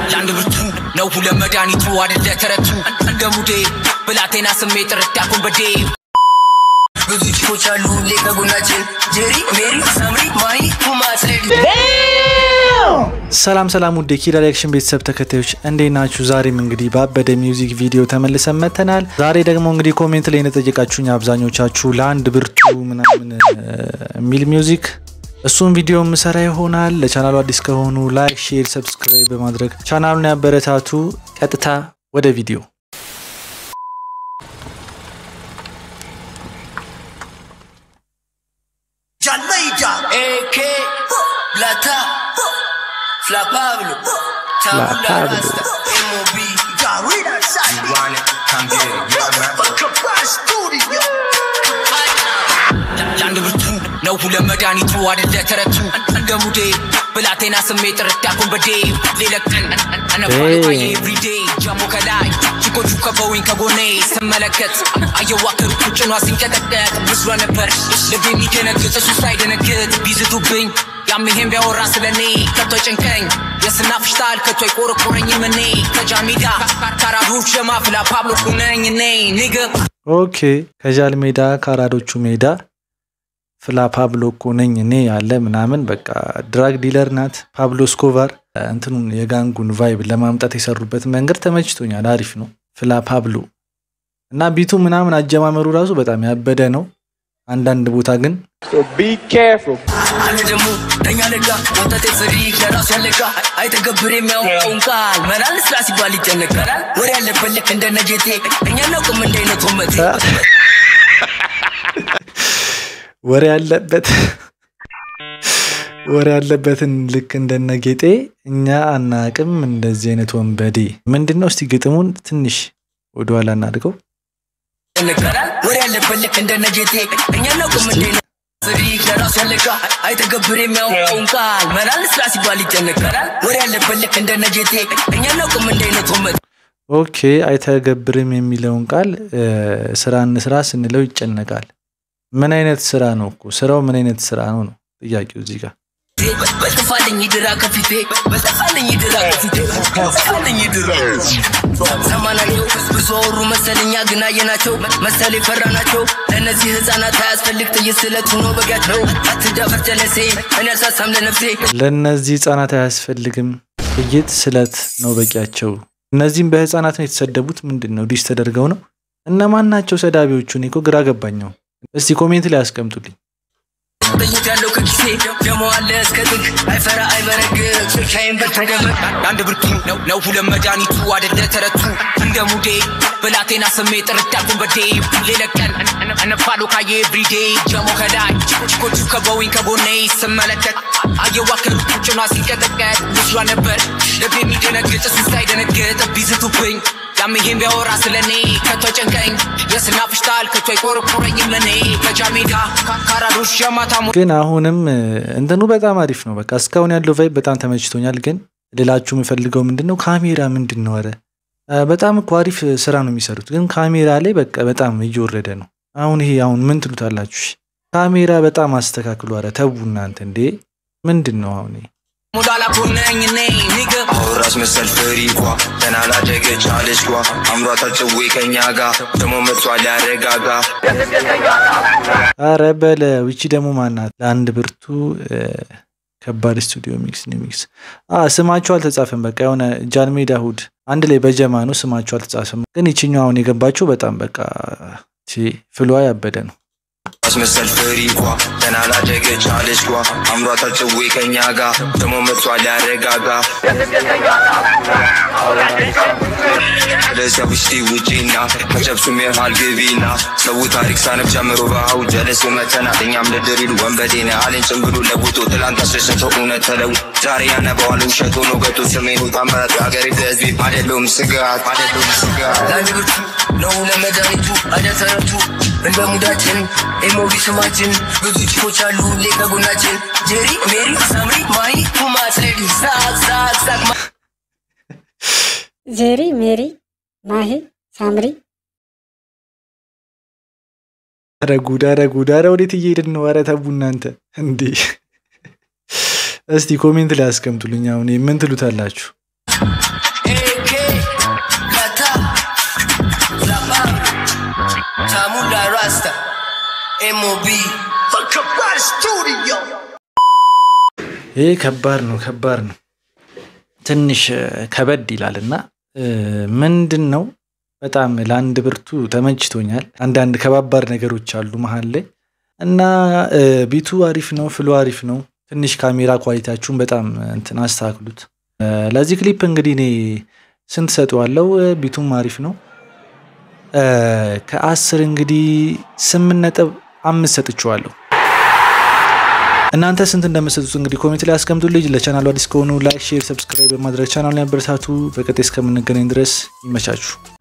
ለአንድ ብርቱ ነው ሁለት መድኃኒቱ አይደለ ተረቱ እንደ ሙዴ ብላቴና ስሜት ረዳኩን በዴ ብዙ ቺኮች አሉ ሁሌ ከጎናችን ጄሪ ሜሪ ሳምሪ ማሂ ኩማስ ሌዲ ሰላም ሰላም ውድ የኪድ ሪያክሽን ቤተሰብ ተከታዮች እንዴት ናችሁ? ዛሬም እንግዲህ ባበደ ሚውዚክ ቪዲዮ ተመልሰን መተናል። ዛሬ ደግሞ እንግዲህ ኮሜንት ላይ እንደጠየቃችሁኝ አብዛኞቻችሁ ለአንድ ብርቱ ምናምን የሚል ሚውዚክ እሱን ቪዲዮ ምሰራ ይሆናል። ለቻናሉ አዲስ ከሆኑ ላይክ፣ ሼር፣ ሰብስክራይብ በማድረግ ቻናሉን ያበረታቱ። ቀጥታ ወደ ቪዲዮ ጃልመይዳ ኤኬ ብላታ ፍላ ፓብሎ Pablo. ታቡላ ኤሞቢ ጋሪዳ ሳይዋነ ካምቤሪ ለአንድ ብርቱ ነው ሁለት መድኃኒቱ አይደለ ተረቱ እንደ ሙዴ ብላቴና ስሜት ረዳኩን በዴ ሌለቀን አነባይ ኤቭሪዴ ጃሞ ከላይ ቺኮቹ ከበውኝ ከጎኔ ስመለከት አየዋክር ጭኗ ሲንቀጠቀጥ ምስሏ ነበር ልብ የሚደነግጥ እሱ ሳይደነግጥ ቢዝቱብኝ ያም ይሄም ቢያወራ ስለኔ ከቶ ጭንቀኝ የስናፍሽታል ከቶ አይቆረቆረኝም እኔ ከጃሜዳ ካራዶች ሸማፍላ ፓብሎ ኩነኝ እኔ ኒገ ኦኬ ከጃል ሜዳ ከአራዶቹ ሜዳ ፍላ ፓብሎ እኮ ነኝ እኔ ያለ ምናምን በቃ ድራግ ዲለር ናት ፓብሎ ስኮቫር እንትኑን የጋንጉን ቫይብ ለማምጣት የሰሩበት መንገድ ተመችቶኛል። አሪፍ ነው። ፍላ ፓብሎ እና ቢቱ ምናምን አጀማመሩ ራሱ በጣም ያበደ ነው። አንዳንድ ቦታ ግን So be careful. አለ ደግሞ ለኛ ለጋ ወጣቴ ፍሪክ ለራሱ ያለጋ አይተገብር የሚያውቀውን ቃል መላል ስራ ሲባል ይጨነቃል ወሬ ያለበት ልክ እንደ ነጌቴ እኛ እናውቅም እንደ አይነት ወመቴ ወሬ ያለበት ወሬ ያለበትን ልክ እንደነ ጌጤ እኛ አናቅም እንደዚህ አይነት ወንበዴ ምንድን ነው? እስቲ ግጥሙን ትንሽ ወደኋላ እናድርገው። ይጨነቃል ወሬ ያለበት ልክ እንደ ነጌቴ እኛ እናውቅም እንደ አይነት ፍሪክ ለራሱ ያለጋ አይተገብር የሚያውቀውን ቃል መላል ስራ ሲባል ይጨነቃል ወሬ ያለበት ልክ እንደ ነጌቴ እኛ እናውቅም እንደ አይነት ወመቴ ኦኬ አይተገብርም የሚለውን ቃል እ፣ ስራ እንስራ ስንለው ይጨነቃል። ምን አይነት ስራ ነው እኮ ስራው ምን አይነት ስራ ነው ነው ጥያቄው እዚህ ጋር። በጥፋልኝ ድራ ከፊቴ በጥፋልኝ ድራ ከፊቴ በጥፋልኝ ድራ ሰማናቸው ብዙ አወሩ መሰለኛ ግን አየናቸው መሰል የፈራ ናቸው ለእነዚህ ህፃናት አያስፈልግ ጥይት ስለት ሆኖ በጊያቸው አትዳፈር ጀለሴ እኔ አልሳሳም ለነፍሴ ለእነዚህ ህጻናት አያስፈልግም ጥይት ስለት ነው በቂያቸው። እነዚህም በህፃናት ነው የተሰደቡት። ምንድን ነው ዲሽ ተደርገው ነው? እነማን ናቸው ሰዳቢዎቹ? እኔ እኮ ግራ ገባኛው። እስቲ ኮሜንት ላይ ያስቀምጡልኝ። ጥይት ያለው ከኪሴ ደሞ አለ እስከ ጥግ አይፈራ አይበረግግ ስልካይን በተደበቅ አንድ ብርቱ ነው ነው ሁለት መድኃኒቱ አይደለ ተረቱ እንደ ሙዴ ብላቴና ስሜት ረዳኩን በዴ ሌለቀን እነፋሉ ካየ ኤቭሪዴ ጀሞ ከላይ ቺኮቹ ከበውኝ ከጎኔ ስመለከት አየዋክር ጭኗ ሲንቀጠቀጥ ምስሏ ነበር ልብ የሚደነግጥ እሱ ሳይደነግጥ ቢዝቱብኝ ያም ይሄም ቢያወራ ስለኔ ከቶ ጨንቀኝ የስናፍሽታል ከቶ አይቆረቆረኝም እኔ ከጃሜዳ ካራዶሽ የማታሙ ግን አሁንም እ፣ እንትኑ በጣም አሪፍ ነው። በቃ እስካሁን ያለው ቫይብ በጣም ተመችቶኛል። ግን ሌላችሁ የምፈልገው ምንድን ነው ካሜራ ምንድን ነው? ኧረ እ፣ በጣም እኮ አሪፍ ስራ ነው የሚሰሩት። ግን ካሜራ ላይ በቃ በጣም እየወረደ ነው። አሁን ይሄ አሁን ምን ትሉታላችሁ? እሺ? ካሜራ በጣም አስተካክሉ። ኧረ ተዉ እናንተ እንዴ! ምንድን ነው አሁን ይሄ? ሙዳላ ኮነኝ እኔ ኒገ አውራስ መሰል ፍሪኳ ገና ላደገች አለች ጓ አምሯታ ጭዌ ከኛ ጋ ደሞ መጥቷል ያረጋጋ አረ በለው ይቺ ደግሞ ማናት? ለአንድ ብርቱ እ፣ ከባድ ስቱዲዮ ሚክስ ኒው ሚክስ አ ስማቸው አልተጻፈም። በቃ የሆነ ጃንሜዳ እሑድ አንድ ላይ በጀማ ነው ስማቸው አልተጻፈም። ግን ይችኛው አሁን የገባችው በጣም በቃ ቺ ፍሏ ያበደ ነው። አውራስ መሰል ፍሪኳ ገና ላደገች አለች ጓ አምሯታ ጭዌ ከኛ ጋ ደሞ መጥቷል ያረጋጋ ለዚያ ውሽቲ ውጪና ከጨብሱ ሜርሃል ግቢና ሰው ታሪክ ሳነብ ጀምሮ በሃው ጀለስ መተና እኛም ለድሪሉ ወንበዴነ አሌን ጭንብሉ ለቡቶ ትላንት አስደሰተው እውነት ተለው ዛሬ ያነባዋል ውሸት ሆኖ ገቶ ሰሜኑ ታምራት የሀገሬ ህዝቤ አደለውም ስጋት አደለውም ስጋት ለአንድ ብርቱ ነው ለመድኃኒቱ አደተረቱ እንደ ሙዳችን ኤሞቢ ስማችን ብዙ ቺኮች አሉ ሁሌ ከጎናችን ጄሪ ሜሪ ሳምሪ ማሂ ኩማስ ሌዲ ሳቅ ሳቅ ሳቅ ጄሪ ሜሪ ማሂ ሳምሪ ኧረ ጉድ! ኧረ ጉድ! ኧረ ወዴት እየሄድን ነው? ኧረ ተቡ እናንተ እንዴ! እስቲ ኮሜንት ላይ አስቀምጡልኝ። አሁን ምን ትሉታላችሁ? Tamula Rasta, MOB, Kabal Studio. ይህ ከባድ ነው ከባድ ነው ትንሽ እ፣ ከበድ ይላል እና እ፣ ምንድን ነው በጣም ለአንድ ብርቱ ተመችቶኛል አንዳንድ ከባባድ ነገሮች አሉ መሀል ላይ እና እ፣ ቢቱ አሪፍ ነው ፍሎ አሪፍ ነው ትንሽ ካሜራ ኳሊቲያችሁን በጣም እንትን አስተካክሉት እ፣ ለዚህ ክሊፕ እንግዲህ እኔ ስንት ሰጠዋለው ቢቱም አሪፍ ነው እ፣ ከአስር እንግዲህ ስምንት ነጥብ አምስት ሰጥቼዋለሁ እናንተ ስንት እንደምሰጡት እንግዲህ ኮሜንት ላይ አስቀምጡልኝ። ለቻናሉ አዲስ ከሆኑ ላይክ፣ ሼር፣ ሰብስክራይብ በማድረግ ቻናሉን ያበረታቱ። በቀጣይ እስከምንገናኝ ድረስ ይመቻችሁ።